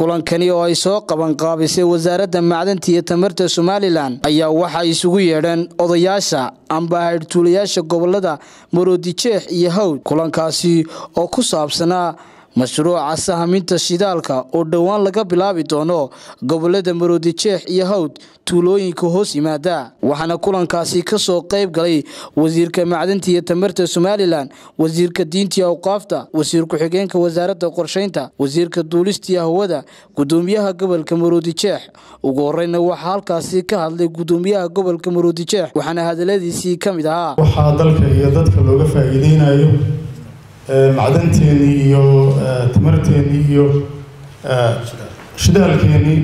kulankani oo ay soo qabanqaabisay wasaaradda macdanta iyo tamarta somalilan ayaa waxaa isugu yeedheen odayaasha amba haydhtuulayaasha gobolada maroodijeex iyo hawd kulankaasi oo ku saabsanaa mashruuca sahaminta shidaalka oo dhowaan laga bilaabi doono gobolada maroodijeex iyo hawd tuulooyinka hoos yimaada waxaana kulankaasi ka soo qayb galay wasiirka macdanta iyo tamarta somalilan wasiirka diintii awqaafta wasiir ku-xigeenka wasaaradda qorshaynta wasiirka duulistii hawada gudoomiyaha gobolka maroodijeex ugu horeyna waxaa halkaasi ka hadlay gudoomiyaha gobolka maroodijeex waxaana hadaladiisii ka mid ahaa waxaa dalka iyo dadka looga faa'iideynayo macdanteennii iyo tamarteennii iyo shidaalkeennii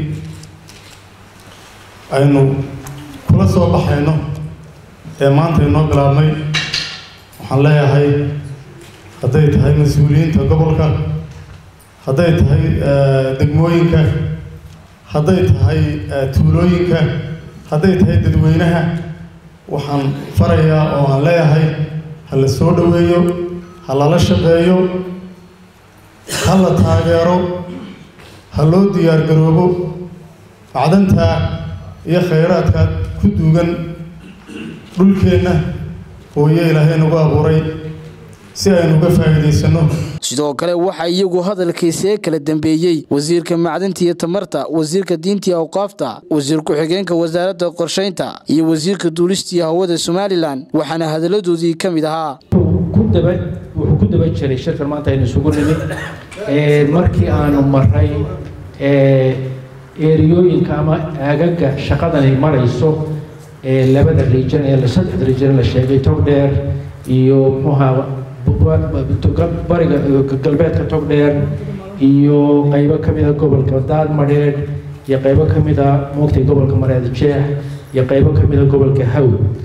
aynu kula soo baxayno ee maanta inoo bilaabmay waxaan leeyahay hadday tahay mas-uuliyiinta gobolka hadday tahay degmooyinka hadday tahay tuulooyinka hadday tahay dadweynaha waxaan farayaa oo aan leeyahay ha la soo dhoweeyo ha lala shaqeeyo ha la taageero ha loo diyaargaroobo macdanta iyo khayraadka ku duugan dhulkeenna hooyo ilaahay nagu abuuray si aynu uga faa'iidaysanno sidoo kale waxaa iyagu hadalkiisee kala dambeeyey wasiirka macdanta iyo tamarta wasiirka diintii awqaafta wasiir ku-xigeenka wasaaradda qorshaynta iyo wasiirka duulistii hawada somalilan waxaana hadaladoodii ka mid ahaa wuxuu ku daba jiray shirkan maanta aynu isugu nimid markii aanu maray eeriyooyinka ama aagaga shaqadani marayso labada region ee saddexda region la sheegay togdheer iyo muxuuha bariga galbeedka togdheer iyo qaybo ka mida gobolka daadmadheedh iyo qaybo ka mida moogtay gobolka mareed jeex iyo qaybo ka mida gobolka haw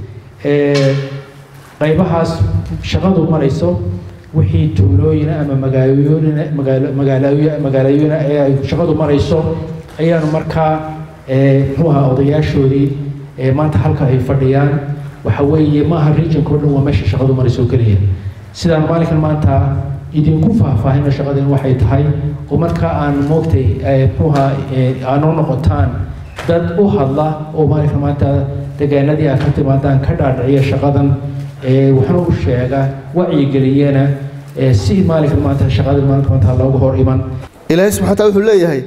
qaybahaas shaqadu marayso wixii tuulooyina ama magaalooyina magaalooyina ee ay shaqadu marayso ayaanu markaa muxuu ahaa odayaashoodii maanta halka ay fadhiyaan waxa weeye maaha regionka o dhan waa meesha shaqadu marayso oo keliya sidaan maalinkan maanta idinku faahfaahino shaqadin waxay tahay oo markaa aan moogtay muxuu ahaa aanoo noqotaan dad u hadla oo maalinkan maanta deegaanadii aad ka timaadaan ka dhaadhiciya shaqadan waxna u sheega wacyigeliyana si maalinka maanta shaqada maalinka maanta looga hor iman ilaahay subxana wataala wuxuu leeyahay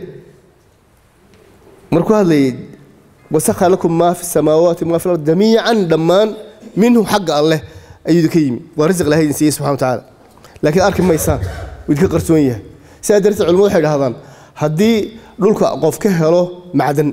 markuu hadlayay wasakha lakum maa fi samaawaati maa fi lard jamiican dhammaan minhu xagga alleh ayuu idinka yimi waa risiq ilahay idin siiyey subxana watacaala laakiin arki maysaan wuu idinka qarsoon yahay sidaa darteed culimadu waxay dhahdaan haddii dhulka qof ka helo macdan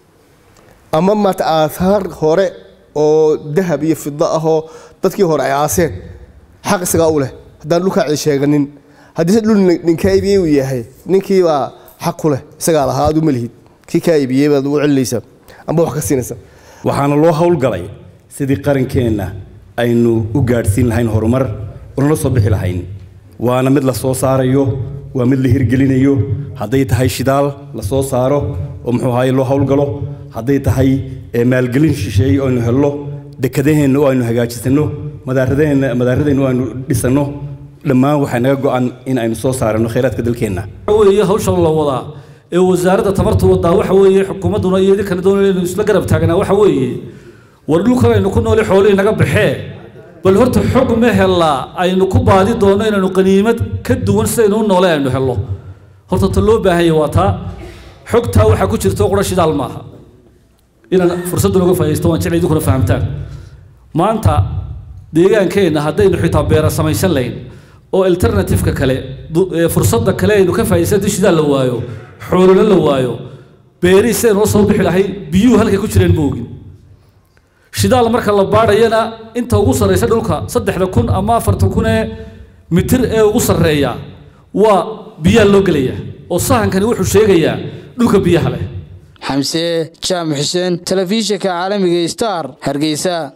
ama maata aathaar hore oo dahab iyo fido ahoo dadkii hore ay aaseen xaq isagaa u leh haddaan dhulkaa cid sheeganin haddii se dhul ninkaa iibiyey uu yahay ninkiibaa xaq ku leh isagaa lahaa aad u malihid kii kaa iibiyey baad u celinaysaa amba wax ka siinaysaa waxaana loo howlgalay sidii qarankeenna aynu u gaadhsiin lahayn horumar unala soo bixi lahayn waana mid la soo saarayo waa mid la hirgelinayo hadday tahay shidaal la soo saaro oo muxuu ahaye loo howlgalo hadday tahay maalgelin shisheeye oo aynu helno dekadaheenna oo aynu hagaajisanno madaaradeenna madaaradeenna oo aynu dhisanno dhammaan waxaa naga go'an in aynu soo saarano khayraadka dalkeenna weeye hawshan la wadaa ee wasaaradda tamarta wadaa waxa weeye xukuumadduna iyo idinkana doonaynu isla garab taagnaa waxa weeye war dhulkan aynu ku nooli xoolihii naga baxee bal horta xog ma hellaa aynu ku baadi doonno inaynu qaniimad ka duwan sidaynu u noole aynu helno horta ta loo baahanya waa taa xogtaa waxaa ku jirta qura shidaal maaha inaan fursaddan uga faa'iidaysto waan jeclay idinkuna fahamtaan maanta deegaankeenna haddaynu xitaa beera samaysan lahayn oo alternativeka kale fursadda kale aynu ka faa'iidaysan haddii shidaal la waayo xoolona la waayo beerihii sidaynoo soo bixi lahay biyuhu halkay ku jireen ma ogin shidaal marka la baadhayana inta ugu sarraysa dhulka saddexda kun ama afartan kun ee mitir ee ugu sarreeya waa biyaa loo gelaya oo sahankani wuxuu sheegayaa dhulka biyaha leh xamse jaamac xuseen telefishinka caalamiga star hargeysa